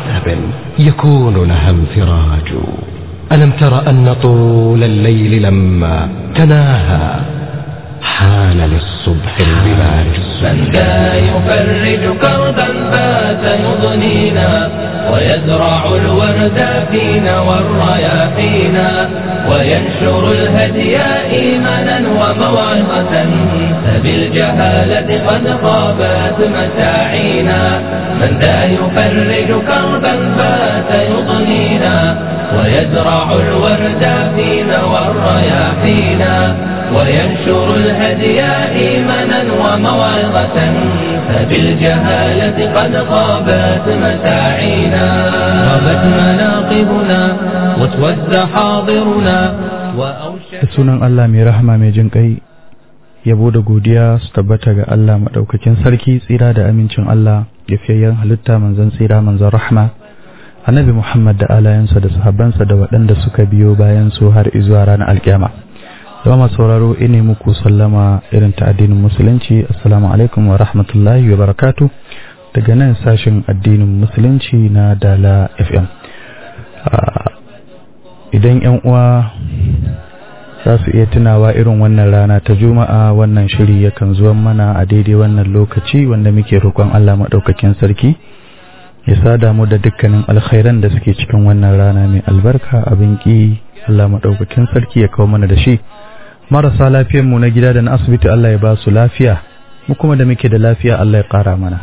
عتب يكون لها انفراج ألم تر أن طول الليل لما تناهى حان للصبح البلاج من ذا يفرج كربا بات يضنينا ويزرع الورد فينا والرياحينا وينشر الهدي إيمانا وموعظة فبالجهالة قد خابت مساعينا من ذا يفرج كربا بات يضنينا ويزرع الورد فينا والرياحينا وينشر الهدي إيمانا وموعظة فبالجهالة قد خابت مساعينا غابت مناقبنا واسود حاضرنا وأوشك da sunan Allah mai rahama mai jin kai yabo da godiya su tabbata ga Allah madaukakin sarki tsira da amincin Allah gafiyayyen halitta manzon tsira manzon rahma annabi Muhammad da alayansa da sahabbansa da waɗanda suka biyo bayan su har izuwa ranar alkiyama zama sauraro ine muku sallama irin ta addinin musulunci assalamu alaikum wa rahmatullahi wa barakatu daga nan sashin addinin musulunci na dala fm Ah, idan yan uwa za su iya tunawa irin wannan rana ta juma'a wannan shiri yakan zuwa mana a daidai wannan lokaci wanda muke roƙon allah maɗaukakin sarki ya sada mu da dukkanin alkhairan da suke cikin wannan rana mai albarka abin ƙi allah maɗaukakin sarki ya kawo mana da shi marasa mu na gida da na asibiti allah ya ba su lafiya mu kuma da muke da lafiya allah ya ƙara mana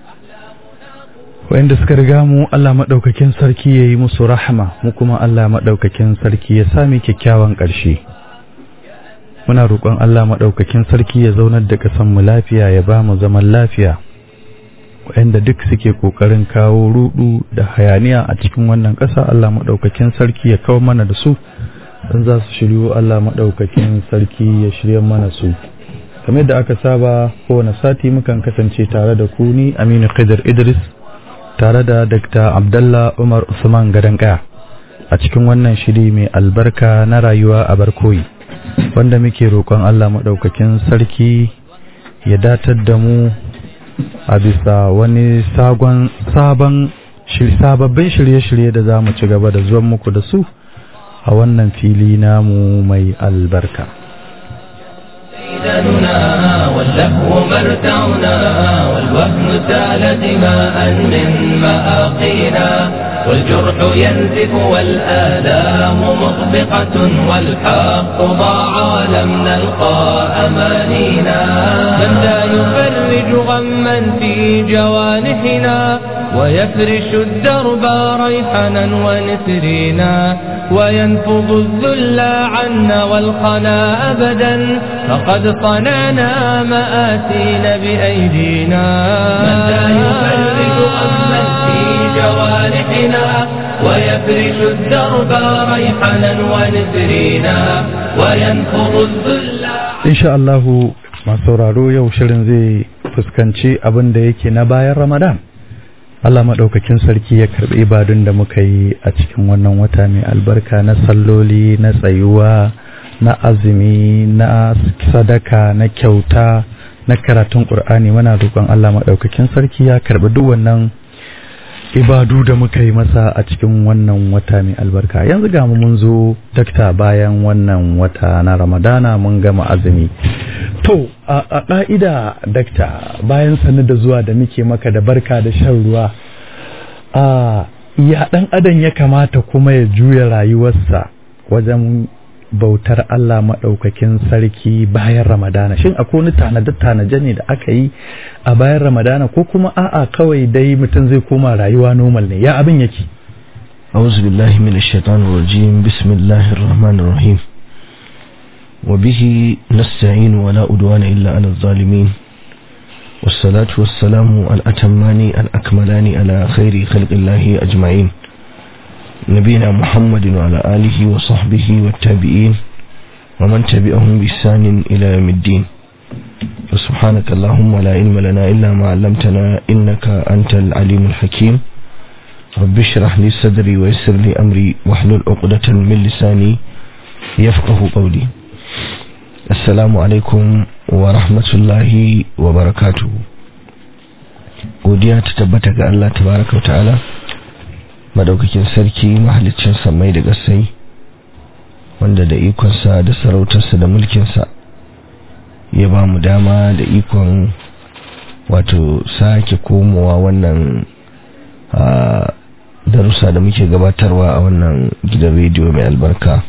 wa'inda suka riga mu Allah maɗaukakin sarki ya yi musu rahama mu kuma Allah maɗaukakin sarki ya sami kyakkyawan ƙarshe muna roƙon Allah maɗaukakin sarki ya zaunar da ƙasan mu lafiya ya ba mu zaman lafiya wa'inda duk suke ƙoƙarin kawo rudu da hayaniya a cikin wannan ƙasa Allah maɗaukakin sarki ya kawo mana da su dan za su shiryu Allah maɗaukakin sarki ya shirya mana su kamar da aka saba kowane sati mukan kasance tare da ku ni Aminu Khidir Idris tare da Dr. Abdullah Umar Usman Gadankaya a cikin wannan shiri mai albarka na rayuwa a barkoyi wanda muke roƙon Allah maɗaukakin sarki ya datar da mu a bisa wani sagon sabon sababbin shirye-shirye da za mu ci gaba da zuwan muku da su a wannan fili namu mai albarka. ديدننا واللهو مرتعنا والوهن سال دماء من مآقينا والجرح ينزف والآلام مطبقة والحق ضاع ولم نلقى أمانينا من لا يفرج غما في جوانحنا ويفرش الدرب ريحنا ونسرينا وينفض الذل عنا والخنا أبدا فقد صنعنا مآسين بأيدينا من لا يفرج غما في جوانحنا ويفرش الدرب ريحنا ونسرينا وينفض الذل Insha Allahu masu sauraro yau shirin zai fuskanci abin da yake na bayan Ramadan. Allah maɗaukakin sarki ya karɓi ibadun da muka yi a cikin wannan wata mai albarka na salloli na tsayuwa na azumi na sadaka na kyauta na karatun ƙur'ani muna roƙon Allah maɗaukakin sarki ya karɓi duk wannan ibadu da muka yi masa a cikin wannan wata mai albarka yanzu ga mu mun zo dakta bayan wannan wata na ramadana mun gama azumi to a ƙa'ida dakta bayan sanar da zuwa da muke maka da barka da shan ruwa a ya ɗan adam ya kamata kuma ya juya rayuwarsa wajen bautar Allah maɗaukakin sarki bayan Ramadana shin akwai wani tanade-tanaje ne da aka yi a bayan Ramadana ko kuma a'a kawai dai mutum zai koma rayuwa normal ne ya abin yake أعوذ بالله من الشيطان الرجيم بسم الله الرحمن الرحيم وبه نستعين ولا أدوان إلا على الظالمين والصلاة والسلام الأتمان الأكملان على خير خلق الله أجمعين نبينا محمد وعلى آله وصحبه والتابعين ومن تبعهم بإحسان إلى يوم الدين وسبحانك اللهم لا علم لنا إلا ما علمتنا إنك أنت العليم الحكيم رب اشرح لي صدري ويسر لي أمري واحلل عقدة من لساني يفقه قولي السلام عليكم ورحمة الله وبركاته godiya ta tabbata ga Allah tabaraka wa ta'ala madaukakin sarki mahalicin samai da gasai wanda da ikonsa da sarautarsa da mulkinsa ya ba mu dama da ikon wato sake komowa wannan darussa da muke gabatarwa a wannan gidan rediyo mai albarka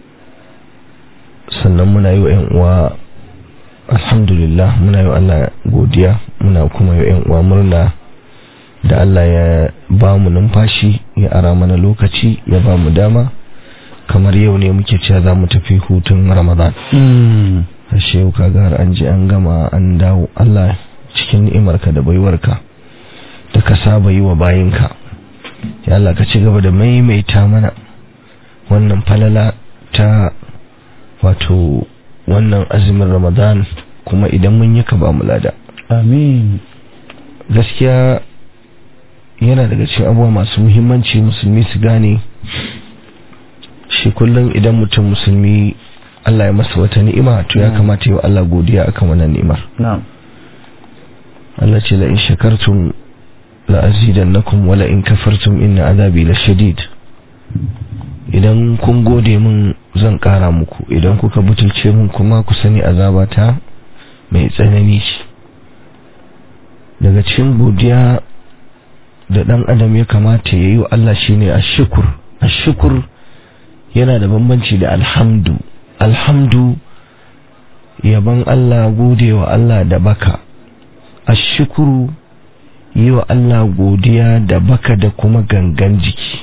sannan muna yi wa 'yan uwa alhamdulillah muna yi wa Allah godiya muna kuma yi wa 'yan uwa murna da Allah ya ba mu numfashi ya ara mana lokaci ya ba mu dama kamar yau ne muke cewa za mu tafi hutun ramadan ashe yau kaga har an ji an gama an dawo Allah cikin ni'imarka da baiwarka da ka saba yi wa bayinka ya Allah ka ci gaba da maimaita mana wannan falala ta wato wannan azumin ramadan kuma idan mun yi ka ba mu lada amin gaskiya yana daga cikin abubuwa masu muhimmanci musulmi su gane shi kullum idan mutum musulmi Allah ya masa wata ni'ima to ya kamata yi wa Allah godiya akan wannan ni'imar na'am Allah ce la in shakartum la azidannakum wala in kafartum inna azabi lashadid idan kun gode min zan kara muku idan kuka butulce min kuma ku sani azabata mai tsanani ce daga cikin godiya da dan adam ya kamata ya yi wa Allah shine ashkur ashkur yana da bambanci da alhamdu alhamdu yaban Allah gode wa Allah da baka ashkuru yi wa Allah godiya da baka da kuma gangan jiki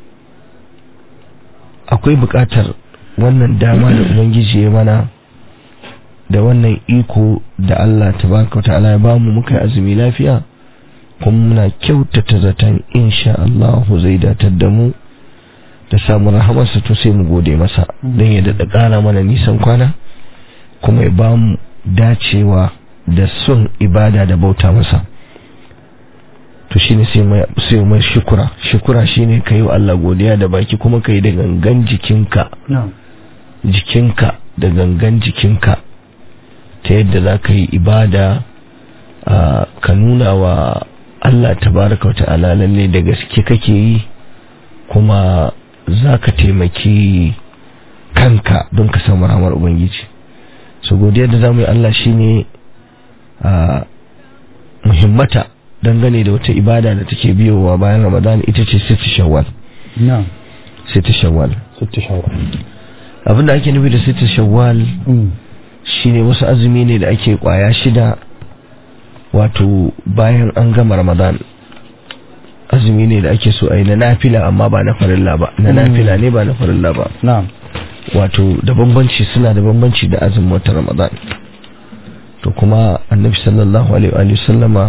akwai buƙatar wannan dama da ubangiji ya mana da wannan iko da Allah tabaraka ta'ala ya bamu muka yi azumi lafiya kuma muna kyautata zaton insha Allah zai datar da mu da samun rahamarsa to sai mu gode masa don ya daɗa ƙara mana nisan kwana kuma ya bamu dacewa da son ibada da bauta masa to shine sai mai sai mai shukura shukura shine kai wa Allah godiya da baki kuma kai da gangan jikinka jikinka da gangan jikinka ta yadda za ka yi ibada ka nuna wa Allah tabaraka wata'ala lalle da gaske kake yi kuma za ka taimaki kanka don ka samu ramar ubangiji so godiya da za mu yi Allah shine a muhimmata dangane da wata ibada da take biyowa bayan ramadan ita ce siti shawwal na'am siti shawwal sitti shawwal abinda ake nufi da siti shawwal shine wasu azumi ne da ake kwaya shida wato bayan an gama ramadan azumi ne da ake so a yi na nafila amma ba na farilla ba na nafila ne ba na farilla ba na'am wato da bambanci suna da bambanci da azumin wata ramadan to kuma annabi sallallahu alaihi wa sallama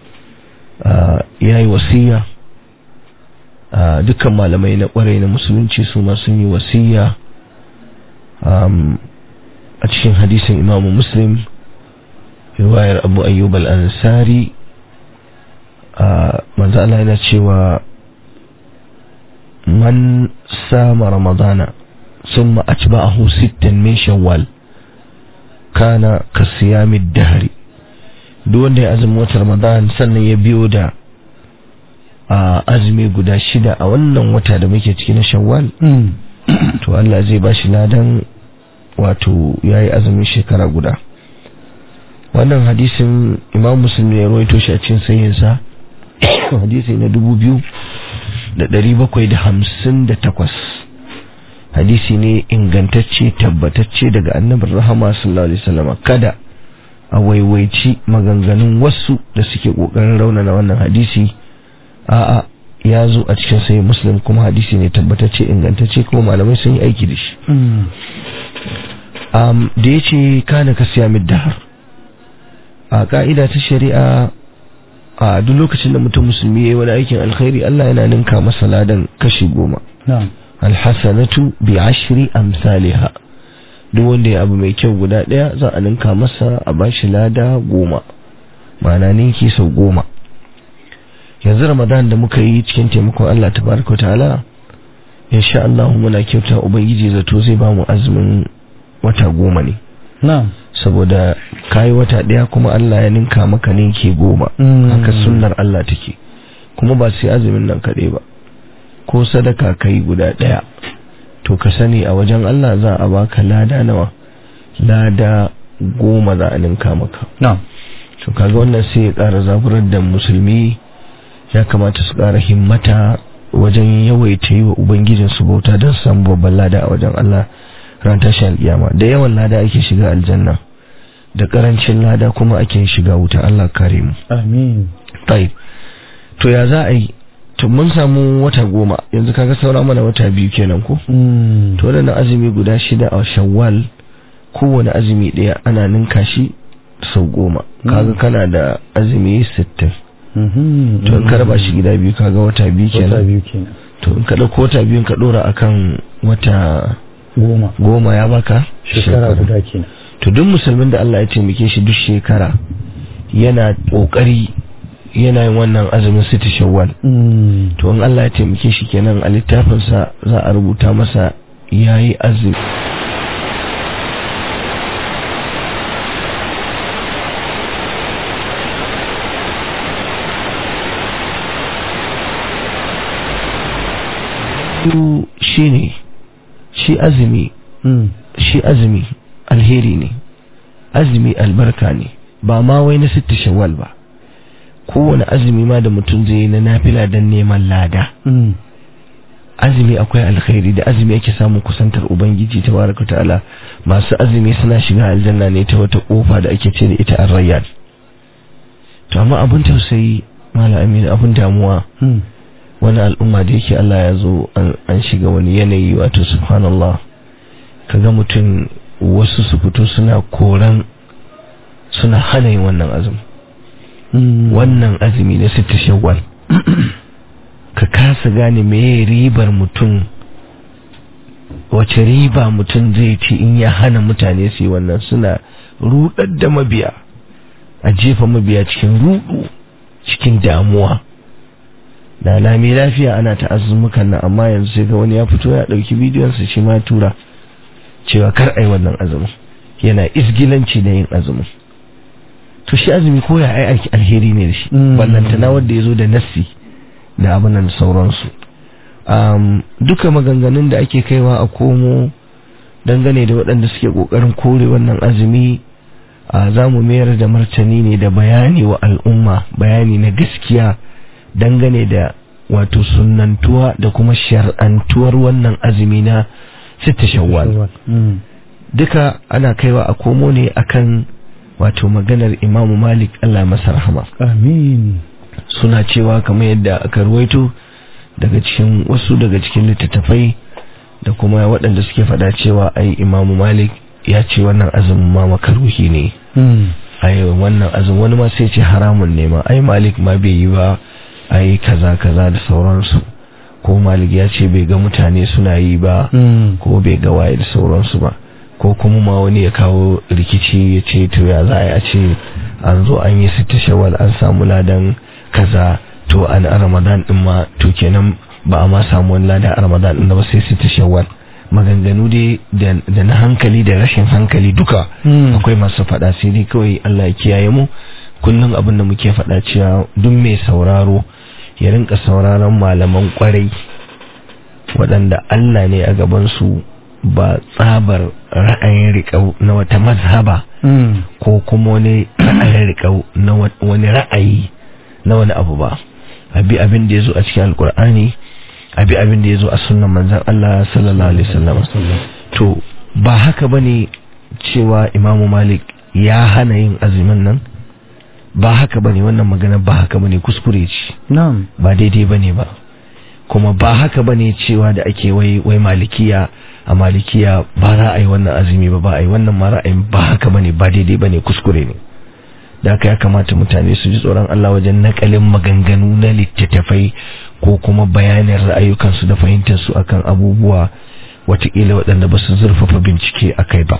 ya yi wasiya dukkan malamai na kwarai na musulunci su ma sun yi wasiya a cikin hadisin imamu muslim riwayar abu ayyub al-ansari manzo Allah yana cewa man sama ramadana ثم أتبعه ستا من شوال كان كصيام الدهر دون ya azumin watan Ramadan sannan ya biyo da azumi guda shida a wannan wata da muke ciki na Shawwal to Allah zai ba shi ladan wato yayi azumin shekara guda wannan hadisin Imam Muslim ya rawaito shi a cikin sahihinsa hadisi na dubu biyu da ɗari bakwai da hamsin da takwas hadisi ne ingantacce tabbatacce daga annabin rahama sallallahu alaihi wasallam kada a waiwaici maganganun wasu da suke kokarin raunana wannan hadisi a'a ya zo a cikin sai muslim kuma hadisi ne tabbatacce ingantacce kuma malamai sun yi aiki da shi um, da ya ce kana ka siya dahar a ka'ida ta shari'a a duk lokacin da mutum musulmi ya yi wani aikin alkhairi Allah yana ninka masa ladan kashi goma alhassanatu bi ashri amsalha duk wanda ya abu mai kyau guda daya za a ninka masa a bashi lada goma ma'ana ninki sau goma yanzu ramadan da muka yi cikin taimakon Allah tabaraka ta'ala insha Allah muna kyauta ubangiji zato zai ba mu azumin wata goma ne na'am saboda kayi wata daya kuma Allah ya ninka maka ninki goma haka sunnar Allah take kuma ba sai azumin nan kaɗai ba ko sadaka kai guda ɗaya to ka sani a wajen Allah za a baka lada nawa lada goma za a ninka maka na'am to kaga wannan sai ya ƙara zaburar da musulmi ya kamata su ƙara himmata wajen yawaita yi wa ubangijin su bauta don samu babban lada a wajen Allah ran tashi alƙiyama da yawan lada ake shiga aljanna da ƙarancin lada kuma ake shiga wuta Allah kare mu amin tayi to ya za a yi to mun samu wata goma yanzu kaga saura mana wata biyu kenan ko Mm. to wadannan azumi guda shida a shawwal kowane azumi ɗaya ana ninka shi sau goma kaga kana da azumi sittin Mhm. to in ka raba shi gida biyu kaga wata biyu wata kenan biyu kenan to in ka ɗauko wata biyun ka ɗora akan wata goma goma ya baka shekara guda kenan to duk musulmin da Allah ya taimake shi duk shekara yana kokari yana yin wannan azumin siti shawwal Mm. to in Allah ya taimake shi kenan a littafinsa za a rubuta masa yayi azumi Su shine shi azumi Mm. shi azumi alheri ne azumi albarka ne ba ma wai na sitta shawwal ba kowane azumi ma da mutum zai yi na nafila don neman lada Mm. azumi akwai alkhairi da azumi ake samun kusantar ubangiji tabaraka ta'ala masu azumi suna shiga aljanna ne ta wata kofa da ake ce da ita ar-rayyan to amma abin tausayi malam amin abin damuwa Mm. wani al'umma da yake Allah ya zo an- an shiga wani yanayi wato subhanallah kaga mutum wasu su fito suna koran suna hana yin wannan azumi Mm. wannan azumi na sita shawwal ka kasa gane meye ribar mutum wace riba mutum zai ci in ya hana mutane su yi wannan suna rudar da mabiya a jefa mabiya cikin rudu cikin damuwa da lami lafiya ana ta azumukan nan amma yanzu sai ga wani ya fito ya dauki bidiyon sa shi ma ya tura cewa kar ai wannan azumin yana isgilanci da yin azumin to shi azumi ko ya ai aiki alheri ne da shi Mm. ballantana wanda ya zo da nassi da abin nan sauransu um, duka maganganun da ake kaiwa a komo dangane da waɗanda suke ƙoƙarin kore wannan azumi a za mu mayar da martani ne da bayani wa al'umma bayani na gaskiya dangane da wato sunantuwa da kuma shar'antuwar wannan azumi na sita shawwal Mm. duka ana kaiwa a komo ne akan wato maganar imamu malik allah masa rahama amin suna cewa kamar yadda aka ruwaito daga cikin wasu daga cikin littattafai da kuma waɗanda suke faɗa cewa ai imamu malik ya ce wannan azumin ma makaruhi ne Mm. ai wannan azumin wani ma sai ce haramun ne ma ai malik ma bai yi ba ai kaza kaza da sauransu ko malik ya ce bai ga mutane suna yi ba Mm. ko bai ga waye da sauransu ba ko kuma ma wani ya kawo rikici ya ce to ya za a yi a ce an zo an yi sita shawal an samu ladan kaza to an a ramadan din ma to kenan ba a ma samu wani lada a ramadan din ba sai sita shawal maganganu dai da da na hankali da rashin hankali duka Mm. akwai masu faɗa sai dai kawai Allah ya kiyaye mu kullum abin da muke faɗa cewa duk mai sauraro ya rinka sauraron malaman kwarai waɗanda Allah ne a gabansu ba tsabar ra'ayin riƙau na wata mazhaba Mm. ko kuma wani ra'ayin riƙau na wa- wani ra'ayi na wani abu ba abi abin da ya zo a cikin alkur'ani abi abin da ya zo a sunan manzan Allah sallallahu alaihi wasallam to ba haka bane cewa imamu malik ya hana yin azumin nan ba haka bane wannan magana ba haka bane kuskure ce Na'am. ba daidai bane ba kuma ba haka bane cewa da ake wai wai malikiya a malikiya ba za a yi wannan azumi ba ba a yi wannan ma ra'ayin ba haka bane ba daidai bane kuskure ne da haka ya kamata mutane su ji tsoron Allah wajen nakalin maganganu na littattafai ko kuma bayanin ra'ayukansu da fahimtarsu akan abubuwa watakila waɗanda ba su zurfafa bincike a kai ba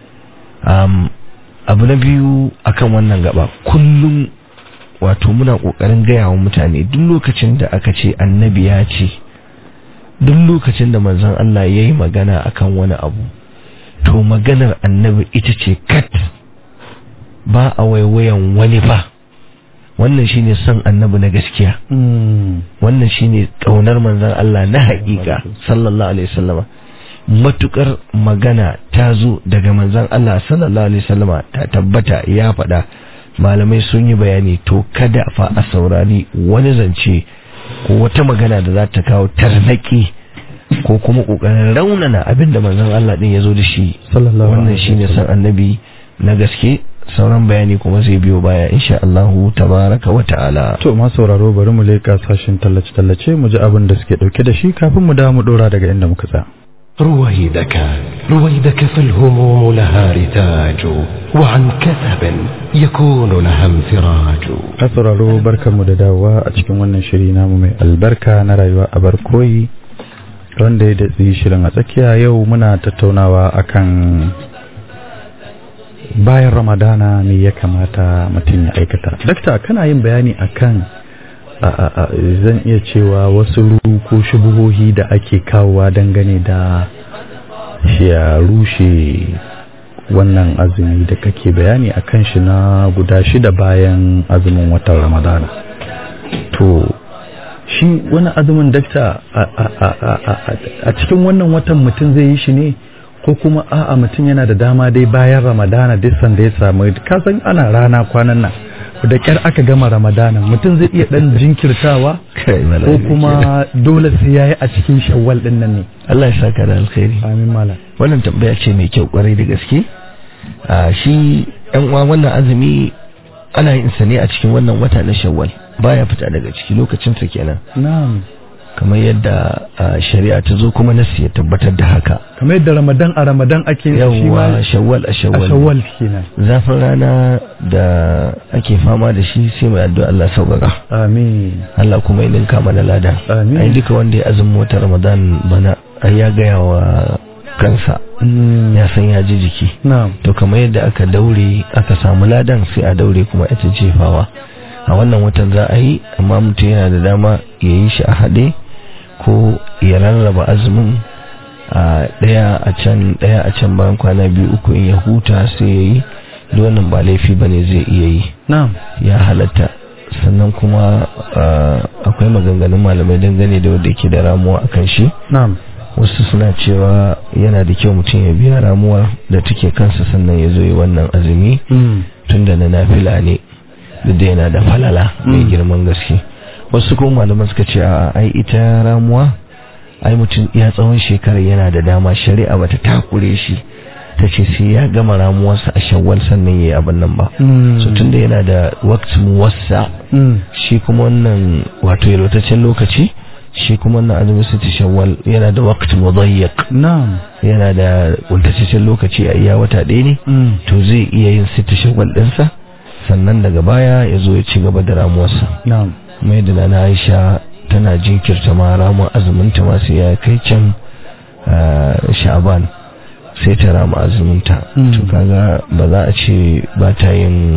um, abu na biyu akan wannan gaba kullum wato muna ƙoƙarin gaya wa mutane duk lokacin da aka ce annabi ya ce duk lokacin da manzon Allah ya yi magana akan wani abu to maganar annabi ita ce kat ba a waiwayan wani ba wannan shine son annabi na gaskiya wannan shine kaunar manzon Allah na haƙiƙa sallallahu alaihi wasallama matukar magana ta zo daga manzon Allah sallallahu alaihi wasallama ta tabbata ya faɗa malamai sun yi bayani to kada fa a saurari wani zance ko wata magana da za ta kawo tarnaki ko kuma kokarin raunana abinda manzon Allah din ya zo da shi Sallallahu wannan alaihi shine san annabi na gaske sauran bayani kuma zai biyo baya insha Allahu tabaraka wa ta'ala To ma sauraro bari mu leƙa sashin tallace-tallace mu ji abin da suke ɗauke da shi kafin mu dawo mu ɗora daga inda muka tsaya. رويدك رويدك فالهموم لها رتاج وعن كثب يكون لها انفراج A sauraro barkanmu da dawowa a cikin wannan shiri namu mai albarka na rayuwa a barkoyi wanda ya datsi shirin a tsakiya yau muna tattaunawa akan bayan ramadana ne ya kamata mutum ya aikata. Dakta kana yin bayani akan a, a, a, zan iya cewa wasu ru ko shubuhohi da ake kawowa dangane da shi ya rushe wannan azumi da kake bayani a kan shi na guda shida bayan azumin watan ramadana to shi wani azumin dakta a- a- a- a- a- a cikin wannan watan mutum zai yi shi ne ko kuma a'a mutum yana da dama dai bayan ramadana duk sanda ya samu kasan ana rana kwanan nan da kyar aka gama ramadana mutum zai iya dan jinkirtawa kai ko malami kuma dole sai yayi a cikin shawwal din nan ne Allah ya saka da alkhairi amin malam wannan tambaya ce mai kyau kwarai da gaske a shi yan uwa wannan azumi ana yin sa ne a cikin wannan wata na shawwal baya fita daga ciki lokacin sa kenan na'am kamar yadda a, shari'a ta zo kuma nasi ya tabbatar da haka kamar yadda ramadan a ramadan ake yin shi ma yawwa shawwal a a shawwal shawwal kenan zafin rana da ake fama da shi sai mai addu'a Allah sauƙaƙa amin Allah kuma ya ninka mana lada Amin. ai duka wanda ya azumin wata Ramadan bana ai ya gaya wa kansa Mm, ya san ya ji jiki na'am to kamar yadda aka daure aka samu ladan sai a daure kuma ita jefawa a wannan watan za a yi amma mutum yana da dama ya yi shi a haɗe ko ya rarraba azumin a ɗaya a can ɗaya a can bayan kwana biyu uku in ya huta sai ya yi duk wannan ba laifi ba ne zai iya yi na'am ya halatta sannan kuma ah, akwai maganganun malamai dangane da wanda ke da ramuwa akan shi na'am wasu suna cewa yana da kyau mutum ya biya ramuwar da take kansa sannan ya zo yi wannan azumi Mm, tunda na nafila ne duk da yana da falala mai Mm. girman gaske wasu kuma malaman suka ce a ai ita ramuwa ai mutum ya tsawon shekara yana da dama shari'a bata takure shi ta ce sai ya gama ramuwarsa a shawwal sannan ya yi abin nan ba mm, so tunda yana da waqt muwassa mm, shi kuma wannan wato yalwataccen lokaci shi kuma wannan azumin siti shawwal yana da waqt mudayyiq na'am yana da kuntataccen lokaci a iya wata ɗaya ne mm, to zai iya yin siti shawwal ɗinsa sannan daga baya ya zo ya ci gaba da ramuwarsa na'am kuma yadda na Aisha tana jinkirta ma ramuwar azumin ta ma sai ya kai can ah, sha'ban sai ta rama azumin ta Mm. to kaga ba za a ce ba ta yin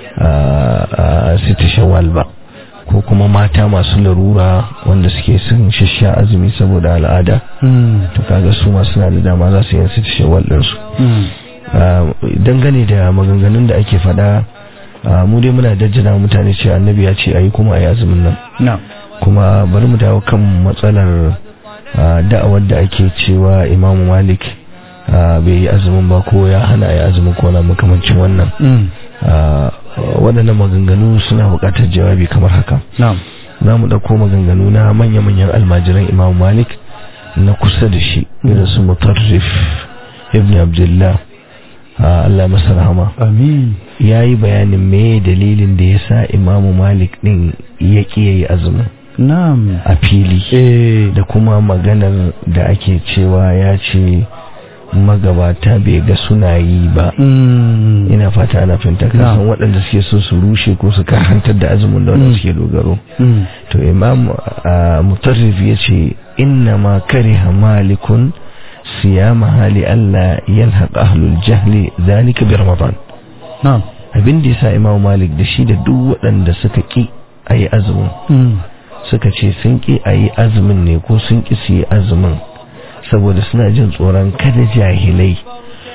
sita shawwal ba ko kuma mata masu larura wanda suke sun shasha azumi saboda al'ada mm, to kaga su ma suna da dama za su yin sita shawwal ɗinsu mm, Ah, dangane da maganganun da ake faɗa ah, mu dai muna dajjana mutane ce annabi ya ce ayi kuma ayi azumin nan na'am kuma bari mu dawo kan matsalar ah, da'awar da ake cewa imamu malik ah, bai yi azumin ba ko ya hana ya azumin ko na makamancin wannan mm, Ah, waɗannan maganganu suna buƙatar jawabi kamar haka na'am za mu ɗauko maganganu na manya-manyan almajiran imamu malik na kusa da shi irin su mutarrif ibn abdullah ah, Allah ya masa rahama amin ya yi bayanin me dalilin da ya sa imamu malik ɗin ya ƙi ya yi azumin na'am a fili eh da kuma maganar da ake cewa ya ce magabata bai ga suna yi ba mm, ina fata ana fahimta kasan Na'am. waɗanda suke so su rushe ko su karantar da azumin da wanda Mm. suke dogaro mm, to imam ah, mutarrif ya ce inna ma kariha malikun siyama hali Allah yalhaq ahlul jahli zalika bi ramadan na'am abin da yasa imam malik da shi da duk waɗanda suka ki ayi azumin mm, suka ce sun ki ayi azumin ne ko sun ki su yi azumin saboda suna jin tsoron kada jahilai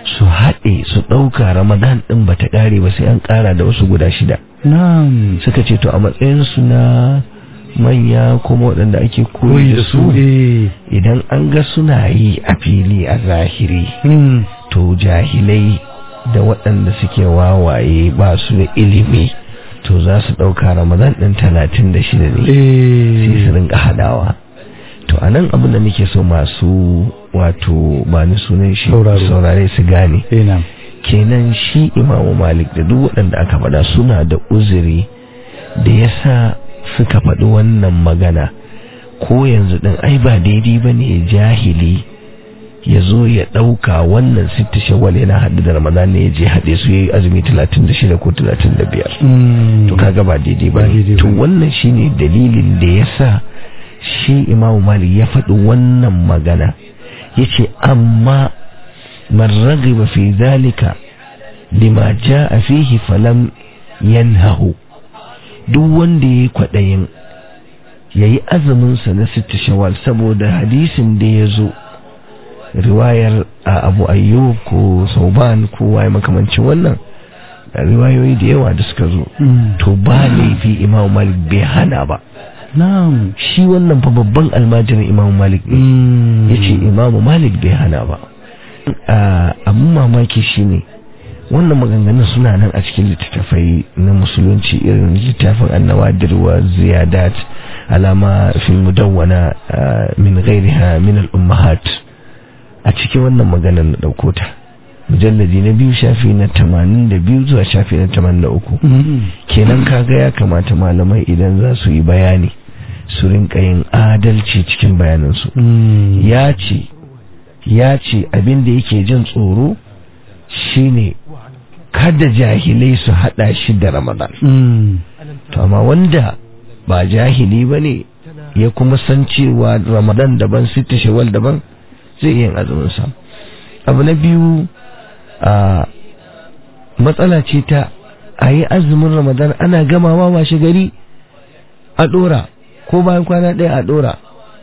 su haɗe su ɗauka ramadan ɗin ba ta ƙare ba sai an ƙara da wasu guda shida na'am suka ce to a matsayinsu na manya kuma waɗanda ake koyi da su eh idan an ga suna yi a fili a zahiri mm. to jahilai da waɗanda suke wawaye ba su da ilimi to za su ɗauka ramadan ɗin talatin da shida ne sai su eh rinka haɗawa to a nan abin da nake so masu wato ba ni sunan shi Sauraro. saurare su gane eh na'am kenan shi imamu malik da duk waɗanda aka faɗa suna da uzuri da ya sa suka faɗi wannan magana ko yanzu ɗin ai ba daidai ba ne jahili ya zo ya ɗauka wannan sitta shawwal yana haɗu da ramadan ne ya je haɗe su ya yi azumi 36 ko 35 Mm. to kaga ba daidai ba Ba ne daidai to ba ne. wannan shine dalilin da ya sa shi imamu malik ya faɗi wannan magana ya ce amma man ragiba fi zalika lima a fihi falam yanhahu duk wanda ya yi kwaɗayin ya yi azuminsa na sita shawal saboda hadisin da ya zo riwayar a abu ayyub ko sauban ko waye makamancin wannan riwayoyi da yawa da suka zo Mm. to ba laifi imam malik bai hana ba na'am shi wannan fa babban almajirin imam malik ne Mm. ya ce imam malik bai hana ba Ah, abin mamaki shine wannan maganganun suna nan a cikin littattafai na musulunci irin littafin annawadir wa ziyadat alama fi mudawwana ah, min ghairiha min al-ummahat a cikin wannan maganar na dauko ta mujalladi na biyu shafi na 82 zuwa shafi na 83 Mm. kenan kaga ya kamata malamai idan za su yi bayani su rinka yin adalci cikin bayanansu Mm. ya ce ya ce abin da yake jin tsoro shine kada jahilai su hada shi da ramadan Mm. to amma wanda ba jahili ba ne ya kuma san cewa ramadan daban sita shawal daban zai yin azuminsa abu na biyu a matsala ce ta a yi azumin ramadan ana gamawa washe gari a ɗora ko bayan kwana ɗaya a ɗora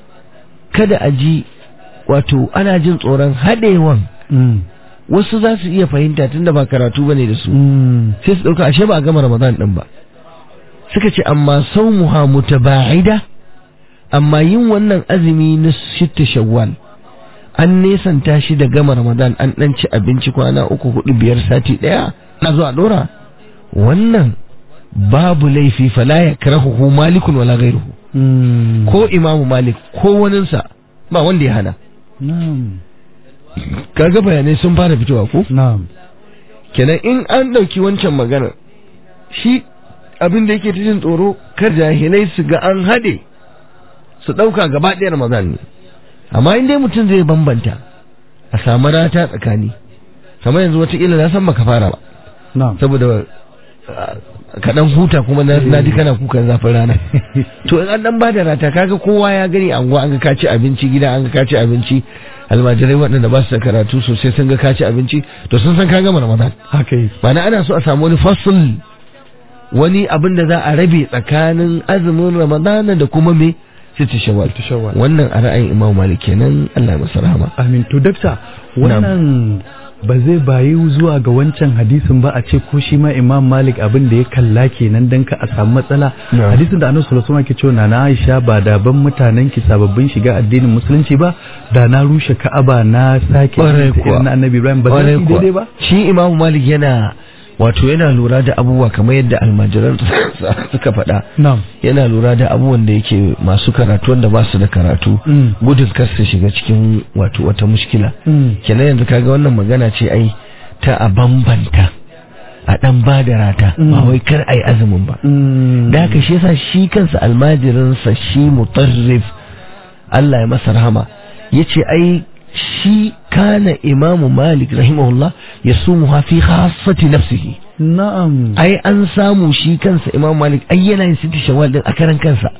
kada a ji wato ana jin tsoron haɗewan Mm. wasu za su iya fahimta tunda ba karatu bane da su Mm. sai su ɗauka ashe ba a gama ramadan ɗin ba suka ce amma saumuha mutaba'ida amma yin wannan azumi na shitta shawwal an nesanta shi da gama ramadan an ɗan ci abinci kwana uku hudu biyar sati ɗaya na zuwa ɗora wannan babu laifi fala ya karahu malikun wala gairuhu Mm. ko imamu malik ko waninsa ba wanda ya hana na'am kaga bayanai sun fara fitowa ko na'am kenan in an ɗauki wancan magana shi abin da yake ta jin tsoro kar jahilai su ga an haɗe su ɗauka gaba ɗaya ramadan ne amma in dai mutum zai bambanta a samu rata tsakani kamar yanzu wataƙila na san baka fara ba na'am saboda ah, kaɗan huta kuma na na ji kana kukan zafin rana to in an ɗan ba da rata kaga kowa ya gani anguwa an ga ka ci abinci gida an ga ka ci abinci almajirai waɗanda ba su da karatu sosai sun ga ka ci abinci to sun san ka gama ramadan haka yake Ma'ana ana so a samu wani fasul wani abin da za a rabe tsakanin azumin ramadana da kuma me sita shawwal Sita shawwal. wannan a ra'ayin imam malik kenan Allah ya masa rahama amin to dakta wannan ba zai bayi zuwa ga wancan hadisin ba a ce ko shi ma imam malik abin da ya kalla kenan dan ka a samu matsala Na'am. hadisin da annabi sallallahu alaihi wasallam ke cewa na Aisha ba da ban mutanen ki sababbin shiga addinin musulunci ba da na rushe Ka'aba na sake Ƙwarai ta kuwa. irin na annabi Ibrahim ba Ƙwarai zai kuwa. daidai ba shi imam malik yana wato yana lura da abubuwa kamar yadda almajiran suka faɗa na'am yana lura da abubuwan da yake masu karatu wanda ba su da karatu Mm. gudun kar su shiga cikin wato wata mushkila Mm. kenan yanzu kaga wannan magana ce ai ta a bambanta a dan ba da rata ba Mm. wai kar ai azumin ba Mm. da haka shi yasa shi kansa almajirinsa shi mutarrif Allah ya masa rahama yace ai shi kana imamu malik rahimahullah ya sumu fi khassati nafsihi na'am ai an samu shi kansa imamu malik ai yana yin siti shawwal din a karan kansa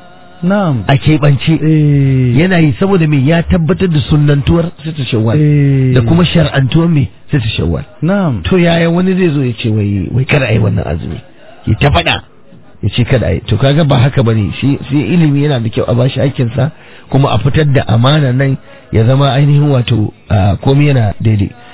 na'am a keɓance eh yana yi saboda me ya tabbatar da sunnantuwar siti shawwal eh da kuma shar'antuwar me siti shawwal na'am to yaya wani zai zo ya ce wai wai kada ai wannan azumi ya ta faɗa ya ce kada ai to kaga ba haka bane shi shi ilimi yana da kyau a bashi aikin sa kuma a fitar da amana nan ya zama ainihin wato ah, komai yana daidai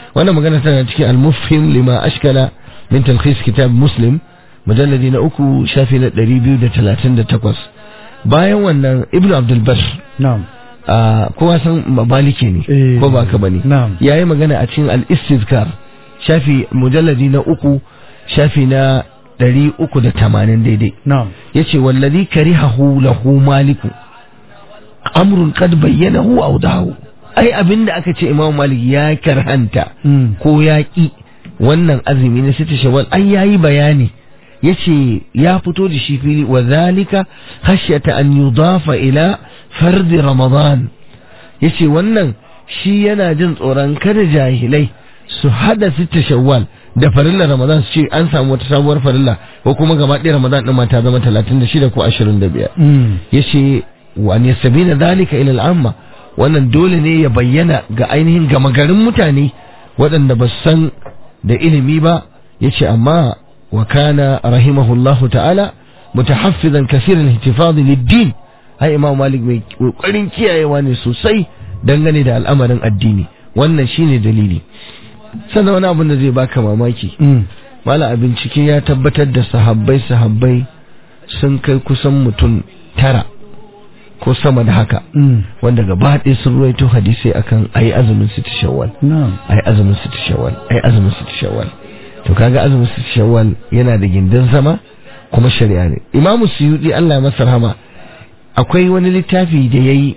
wannan magana tana cikin al-mufhim lima ashkala min talkhis kitab muslim mujalladi na uku shafi na 238 bayan wannan ibnu abdul bar na'am kowa san maliki ne Eh, ko ba ka bane na'am. yayi magana a cikin al-istizkar shafi mujalladi na uku shafi na 380 daidai na'am yace wallazi karihahu lahu maliku amrun qad bayyanahu aw dahu ai abinda aka ce imamu malik ya karhanta Mm. ko ya ki wannan azumi na sita shawwal ai yayi bayani yace ya fito da shi fili wa zalika khashyata an yudafa ila fardi ramadan yace wannan shi yana jin tsoron kada jahilai su hada sita shawwal da farilla ramadan su ce an samu wata sabuwar farilla ko kuma gaba ɗaya ramadan ɗin ma ta zama 36 ko 25 Mm. yace wa an yasbina dhalika ila al-amma wannan dole ne ya bayyana ga ainihin gama garin mutane waɗanda ba su san da ilimi ba yace amma wa kana rahimahullahu ta'ala mutahaffizan kaseeran ihtifaz lid-din ai imam malik mai kokarin kiyayewa ne sosai dangane da al'amarin addini wannan shine dalili sannan wani abin da zai baka mamaki Mm. mala a bincike ya tabbatar da sahabbai sahabbai sun kai kusan mutum tara ko sama da haka Mm. wanda gaba ɗaya sun ruwaito hadisai akan ayi azumin siti shawwal na'am ayi azumin siti shawwal ayi azumin siti shawwal to kaga azumin siti shawwal yana da gindin zama kuma shari'a ne imamu suyudi Allah ya masa rahama akwai wani littafi da yayi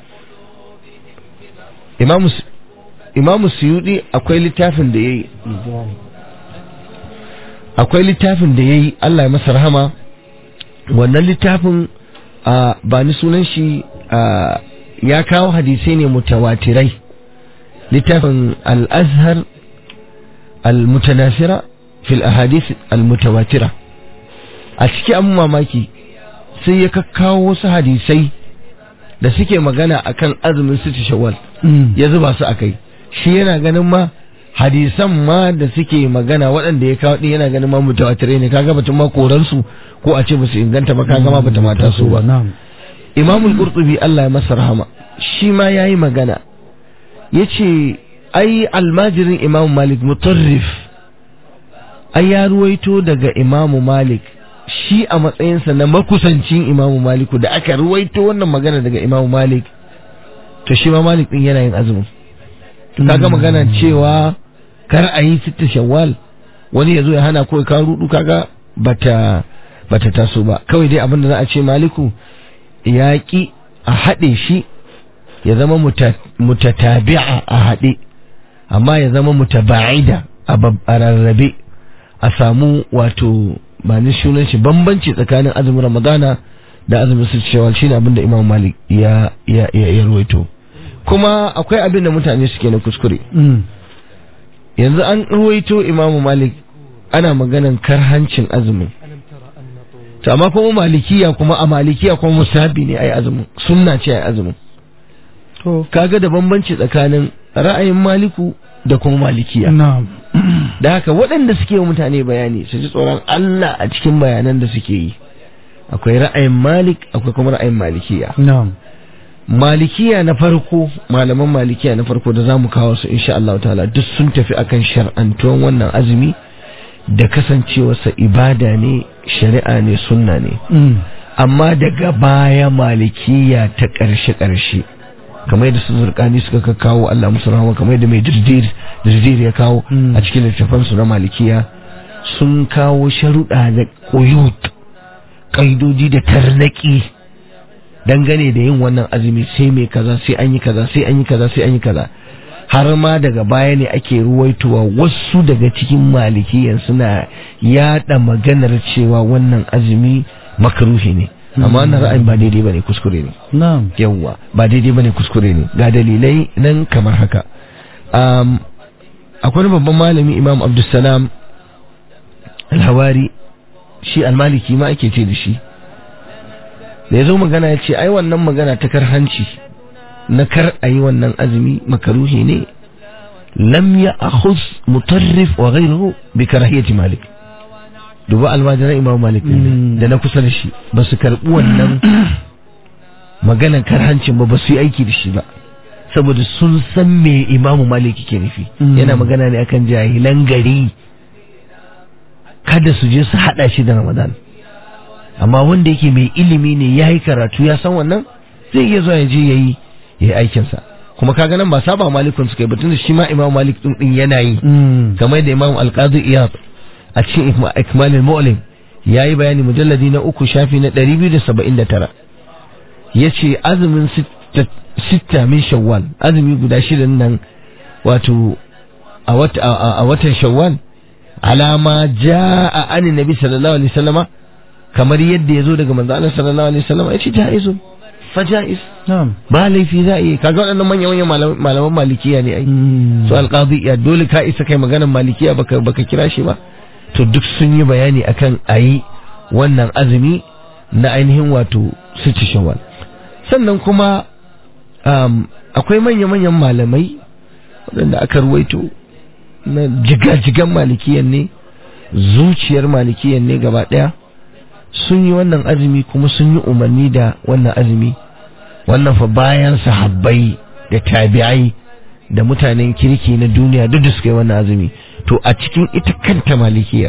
imamu Su- imamu suyudi akwai littafin da yayi akwai littafin da ya yi Allah ya masa rahama wannan littafin a ba ni sunan shi a, ya kawo hadisai ne mutawatirai littafin al-azhar al-mutanasira fil ahadith al-mutawatira a ciki an mamaki sai ya kakkawo wasu hadisai da suke magana akan azumin siti shawwal Mm. ya zuba su a kai shi yana ganin ma hadisan ma da suke magana waɗanda ya kawo ɗin yana ganin ma mutawatirai ne kaga batun ma koransu ko a ce musu inganta ba kaga ma bata mata su ba na'am imamul qurtubi Allah ya masa rahama shi ma yayi magana yace ai almajirin imam malik mutarrif ai ya ruwaito daga imamu malik shi a matsayinsa na makusancin imamu maliku da aka ruwaito wannan magana daga imamu malik to shi ma malik din yana yin azumin to kaga magana cewa kar a yi sitta shawwal wani ya zo ya hana ko ka rudu kaga bata bata taso ba kawai dai abin da za a ce maliku ya ki a haɗe shi ya zama muta- mutatabi'a a haɗe amma ya zama mutaba'ida a bab- a rarrabe a samu wato ba ni sunan shi bambanci tsakanin azumin ramadana da azumin su shawwal shine abin da imam malik ya ya ya, ya ruwaito kuma akwai abin da mutane suke na kuskure Mm. yanzu an ruwaito imamu malik ana maganan karhancin azumin to amma kuma malikiya kuma a malikiya kuma musabi ne ai azumin sunna ce ai azumin to kaga da bambanci tsakanin ra'ayin maliku da kuma malikiya na'am da haka waɗanda suke wa mutane bayani su ji tsoron Allah a cikin bayanan da suke yi akwai ra'ayin malik akwai kuma ra'ayin malikiya na'am malikiya na farko malaman malikiya na farko da za mu kawo su insha Allah ta'ala duk sun tafi akan shar'antuwan wannan azumi da kasancewarsa ibada ne shari'a ne sunna ne Mm. amma daga baya malikiya ta ƙarshe ƙarshe kamar yadda su zurkani suka kawo Allah musu rahama kamar yadda mai dirdir dirdir ya kawo Mm. a cikin littafansu na malikiya sun kawo sharuɗa da ƙuyut ƙaidodi da tarnaki dangane da yin wannan azumi sai mai kaza sai an yi kaza sai an yi kaza sai an yi kaza har ma daga baya ne ake ruwaitowa wasu daga cikin malikiyan suna yada maganar cewa wannan azumi makaruhi ne amma wannan ra'ayin ba daidai bane kuskure ne na'am yawwa ba daidai bane kuskure ne ga dalilai nan kamar haka um, akwai wani babban malami imam abdulsalam alhawari shi almaliki ma ake ce da shi da ya zo magana ya ce ai wannan magana ta karhanci na kar a yi wannan azumi makaruhi ne lam ya akhuz mutarrif wa ghayruhu bi karahiyati malik duba almajiran imam malik ne Mm. da na kusa da shi ba su karbi wannan maganan karhancin ba ba su yi aiki da shi ba saboda sun san me imamu maliki ke nufi Mm. yana magana ne akan jahilan gari kada su je su hada shi da ramadan amma wanda yake mai ilimi ne ya yi karatu ya san wannan zai iya zuwa ya je ya yi ya yi aikinsa kuma kaga nan ba saba malikun suka yi batun da shi ma imam malik din din yana yi kamar da imam alqadi iyad a cikin Ikma- ikmalul mu'lim ya yi bayani mujalladi na uku shafi na 279 ya ce azumin sitta- sitta min shawwal azumi guda shida nan wato a wata- a- a watan shawwal alama ja'a an nabi sallallahu alaihi wasallama kamar yadda ya zo daga manzo Allah sallallahu alaihi wasallama ya ce jaizun fa jaiz na'am ba laifi za a yi kaga waɗannan manyan manyan malam- malaman malikiya ne ai su alqadi ya dole ka isa kai maganar malikiya baka baka kira shi ba to duk sun yi bayani akan ayi wannan azumi na ainihin wato sitti shawwal sannan kuma um, akwai manya manyan malamai waɗanda aka ruwaito na jigajigan malikiyan ne zuciyar malikiyan ne gaba ɗaya sun yi wannan azumi kuma sun yi umarni da wannan azumi wannan fa bayan sahabbai da tabi'ai da mutanen kirki na duniya duk da suka yi wannan azumi to a cikin ita kanta malikiyar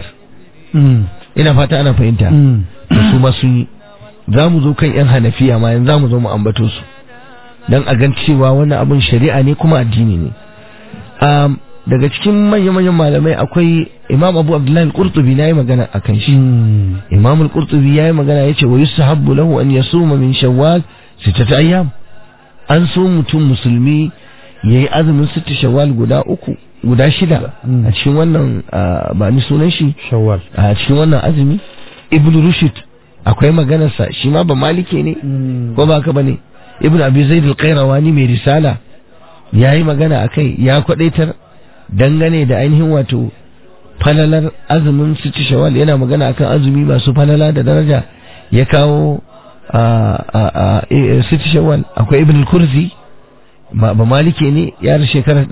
ina fata ana fahimta da su ma sun yi za mu zo kan yan hanafiya ma yanzu za mu zo mu ambato su don a gan cewa wannan abin shari'a ne kuma addini ne um, daga cikin manya-manyan malamai akwai imam abu abdullahi al-qurtubi na yi magana a kan shi imam al-qurtubi ya yi magana ya ce wa yusahabbu lahu an yasuma min shawwal sittata ayyam an so mutum musulmi ya yi azumin sitta shawwal guda uku guda shida a cikin wannan ah, ba ni sunan shi shawwal a cikin wannan azumi ibn rushd akwai maganarsa shi ma ba malike ne ko ba ka bane ibn abi zaid al-qayrawani mai risala yayi magana akai ya kwadaitar dangane da ainihin wato falalar azumin sitti shawwal yana magana akan azumi masu falala da daraja ya kawo a a a e- sitti shawwal akwai ibn al-kurzi ba ba malike ne ya da shekarar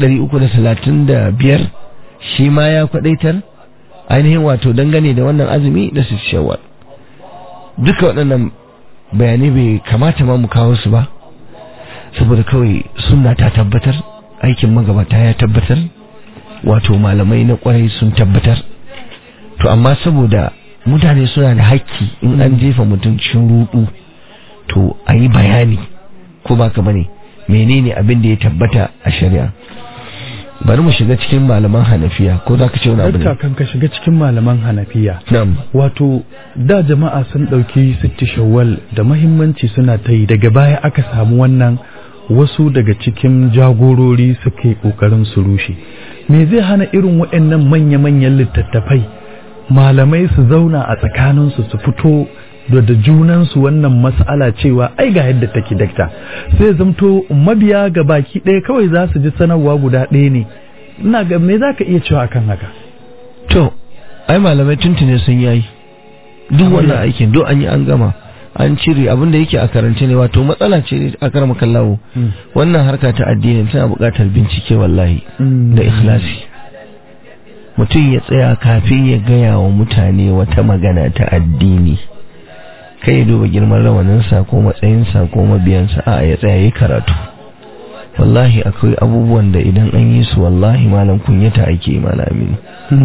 335 shi ma ya kwadaitar ainihin wato dangane da wannan azumi da sitti shawwal duka waɗannan bayanai bai kamata ma mu kawo su ba saboda kawai sunna ta tabbatar aikin magabata ya tabbatar wato malamai na kwarai sun tabbatar to amma saboda mutane suna da hakki in an jefa mutum cikin rudu to a yi bayani ko ba ka bane menene abin da ya tabbata a shari'a bari mu shiga cikin malaman hanafiya ko za ka ce wani abu Dakta ne kan ka shiga cikin malaman hanafiya na'am wato da jama'a sun ɗauki sitti shawwal da mahimmanci suna ta yi daga baya aka samu wannan wasu daga cikin jagorori suka yi ƙoƙarin su rushe me zai hana irin waɗannan manya-manyan littattafai malamai su zauna a tsakaninsu su fito da da junansu wannan mas'ala cewa ai ga yadda take dakta sai zamto mabiya ga baki ɗaya kawai za su ji sanarwa guda ɗaya ne ina ga me za ka iya cewa kan haka to ai malamai tuntune sun yayi duk Kamar wannan ya? aikin duk an yi an gama an cire abin da yake a karance ne wato matsala ce a karama kallawo wannan harka ta addini tana buƙatar bincike wallahi da ikhlasi mutum ya tsaya kafin ya gaya wa mutane wata magana ta addini kai ya duba girman rawaninsa ko matsayinsa ko mabiyansa a ya tsaya ya karatu wallahi akwai abubuwan da idan an yi su wallahi malam kunyata ake malamin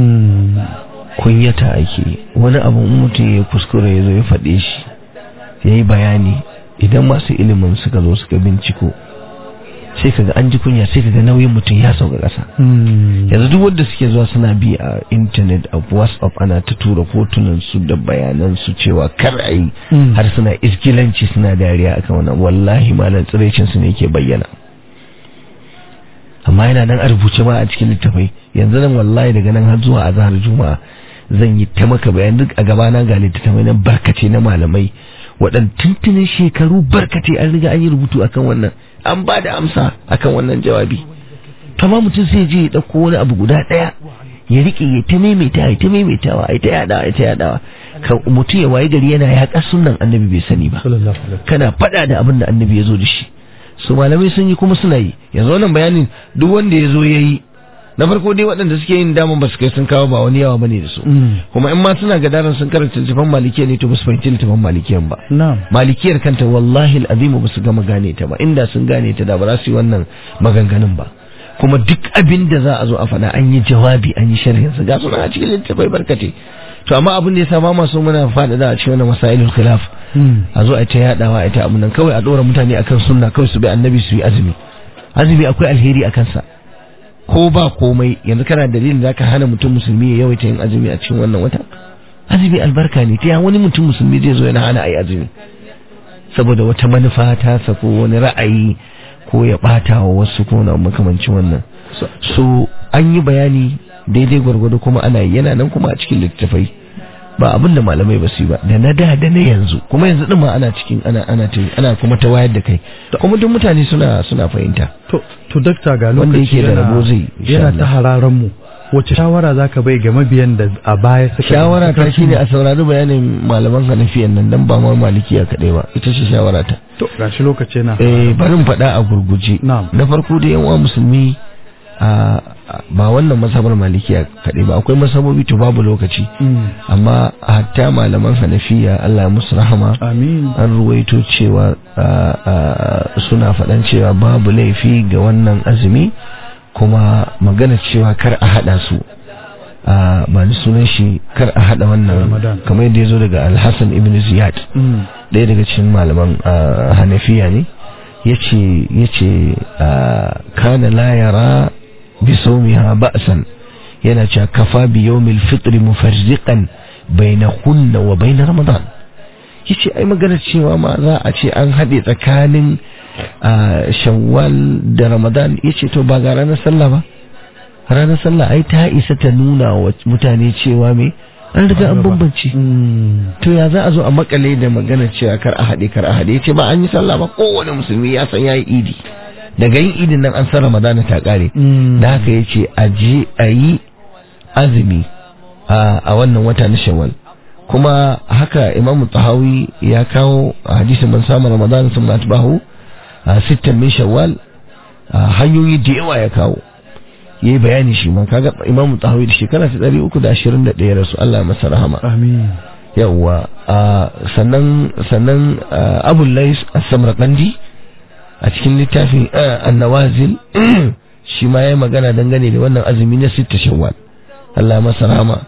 kunyata ake wani abu in mutum ya kuskure ya zo ya faɗe shi ya yi bayani idan masu ilimin suka zo suka binciko sai kaga an ji kunya sai kaga nauyin mutum ya sauka ƙasa yanzu duk wanda suke zuwa suna bi a intanet a whatsapp ana ta tura hotunan su da bayanan su cewa kar a yi har suna iskilanci suna dariya akan wannan wallahi malam tsiraicin su ne ke bayyana amma yana nan a rubuce ma a cikin littafai yanzu nan wallahi daga nan har zuwa azhar juma'a zan yi ta maka bayan duk a gabana ga littattafai na barkace na malamai waɗanda tuntunin shekaru barkace an riga an yi rubutu akan wannan an ba da amsa akan wannan jawabi kama mutum sai je ya ɗauko wani abu guda ɗaya ya riƙe ya ta maimaita ya ta maimaitawa ya ta yaɗawa ya ta yaɗawa kan mutum ya wayi gari yana yaƙa sunan annabi bai sani ba kana faɗa da abin da annabi ya zo da shi su malamai sun yi kuma suna yi yanzu wannan bayanin duk wanda ya zo ya yi na farko dai waɗanda suke yin daman ba su kai sun kawo ba wani yawa bane da su kuma in ma suna gadaran sun karanta littafin malikiya ne to ba su fahimci littafin malikiyan ba na'am malikiyar kanta wallahi al'azimu ba su gama gane ta ba inda sun gane ta da ba za su yi wannan maganganun ba kuma duk abin da za a zo a faɗa an yi jawabi an yi sharhin su ga suna a cikin littafai barkate to amma abin da ya sa ba ma so muna faɗaɗa a cikin wannan masailul khilaf a zo a ta yadawa a ta abin nan kawai a ɗora mutane akan sunna kawai su bi annabi su yi azumi azumi akwai alheri a kansa ko ba komai yanzu kana dalilin da ka hana mutum musulmi ya yawaita yin azumi a cikin wannan wata azumi albarka ne ta wani mutum musulmi zai zo yana hana a yi azumi saboda wata manufa ta sako wani ra'ayi ko ya bata wa wasu ko na makamancin wannan so an yi bayani daidai gwargwado kuma ana yi yana nan kuma a cikin littattafai ba abin da malamai ba su yi ba da na da da na yanzu kuma yanzu din ma ana cikin ana ana ta ana kuma ta wayar da kai kuma duk mutane suna suna fahimta to to dakta ga Wanda lokaci yake da yana- rabo zai, insha yana Allah. ta hararan mu wace shawara zaka bai ga mabiyan da a baya suka shawara ta suka- shine a saurari bayanin malaman hanafiyan nan dan ba ma malikiya kadai ba ita ce shawara ta to gashi lokaci yana eh barin faɗa a gurguje Na'am. na farko da yan uwa musulmi a a- ba wannan masabar malikiya kadai ba akwai masabobi to babu lokaci Mm. amma hatta malaman hanafiya Allah ya musu rahama amin an ruwaito cewa a, a, suna faɗan cewa babu laifi ga wannan azumi kuma magana cewa kar a haɗa su a, ba ni sunan shi kar a haɗa wannan Ramadan. kamar yadda ya zo daga alhassan ibn ziyad Mm. ɗaya daga cikin malaman a, hanafiya ne yace yace a, kana la yara bi sawmiha ba'san yana cewa kafa bi yawmil fitr mufarriqan bainahunna wa bain ramadan yace ai magana cewa ma za a ce an haɗe tsakanin a, shawwal da ramadan yace to ba ga ranar sallah ba ranar sallah ai ta isa ta nuna wa mutane cewa me an riga an bambance Mm. to ya za a zo a makale da magana cewa kar a haɗe kar a haɗe ce ba an yi sallah ba kowane musulmi ya san yayi idi daga yin idin nan an san ramadana ta kare Mm. da haka ya ce a je a yi azumi a a wannan wata na shawwal kuma haka imamu tahawi ya kawo a hadisin man samu ramadana sun matbahu a sittan min shawwal a hanyoyi da yawa ya kawo ya yi bayani shi ma kaga imamu tahawi da shekara ta ɗari uku da ashirin da ɗaya rasu Allah ya masa rahama amin yawwa a sannan sannan abul lais as-samarqandi a cikin littafin ah, an-nawazil shi ma yayi magana dangane da wannan azumi na sitta shawwal Allah masa rahama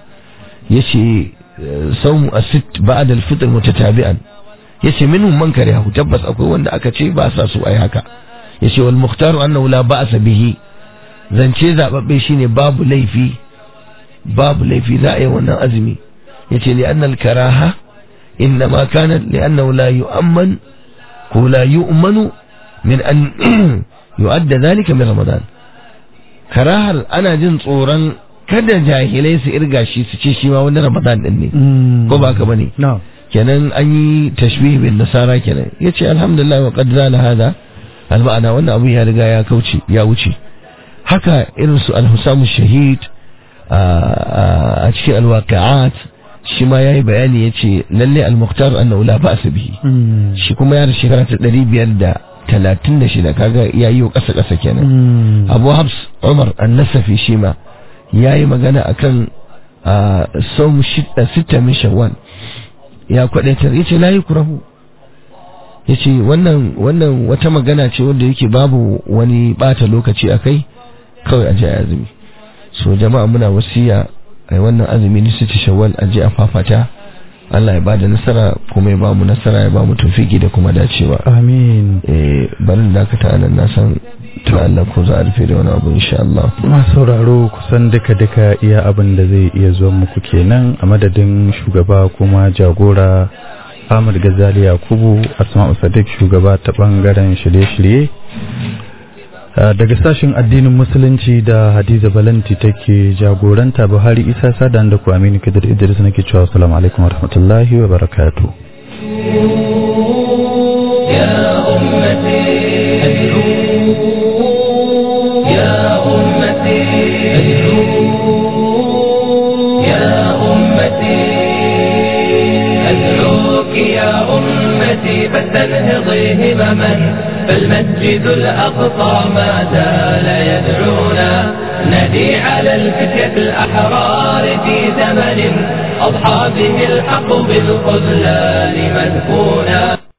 yace eh, sawmu as-sitt ba'da al-fitr mutatabi'an yace minhum man karihu tabbas akwai wanda aka ce ba sa su ai haka yace wal mukhtaru annahu la ba'sa bihi zance zababbe shine babu laifi babu laifi za a yi wannan azumi yace li annal karaha innama kanat li annahu la yu'amman ko la yu'manu min an yu'adda dhalika min ramadan karahar ana jin tsoron kada jahilai su irga shi su ce shi ma wani ramadan din ne Mm. ko ba ka bane na'am kenan an yi tashbih bin nasara kenan yace alhamdulillah wa qad zala hada al ma'ana wannan abu ya riga ya kauce ya wuce haka irin su al-husamu shahid a a cikin al-waqi'at shi ma yayi bayani yace lalle al-muqtar annahu la ba'sa bihi Mm. shi kuma ya da shekara ta 536 kaga yayi wa kasa kasa kenan Mm. abu habs umar annasafi shi ma ya yi magana a kan sau sita min shawwal ya kwadaitar ya ce layi kurahu ya ce wannan wannan wata magana ce wanda yake babu wani bata lokaci a kai kawai a je a azumi so jama'a muna wasiya a yi wannan azumi na sita shawwal a je a fafata Allah ya bada nasara kuma ya ba mu nasara ya ba mu tufiki da kuma dacewa amin eh barin dakata nan na san ta Allah ko za a rufe da wani abu insha Allah masu sauraro kusan duka-duka iya abin da zai iya zuwa muku kenan a madadin shugaba kuma jagora Ahmad Gazali Yakubu Asma'u Sadiq shugaba ta bangaren shirye-shirye Uh, daga sashen addinin musulunci da Hadiza Balanti take jagoranta Buhari Isa Sadan da ku Aminu Kadir Idris nake cewa assalamu alaikum warahmatullahi wa barakatuh يا أمتي يا أمتي يا أمتي أدعوك يا أمتي فلتنهضي همما فالمسجد الأقصى ما زال يدعونا ندي على الفتية الأحرار في زمن أضحى به الحق بالخذلان مدفونا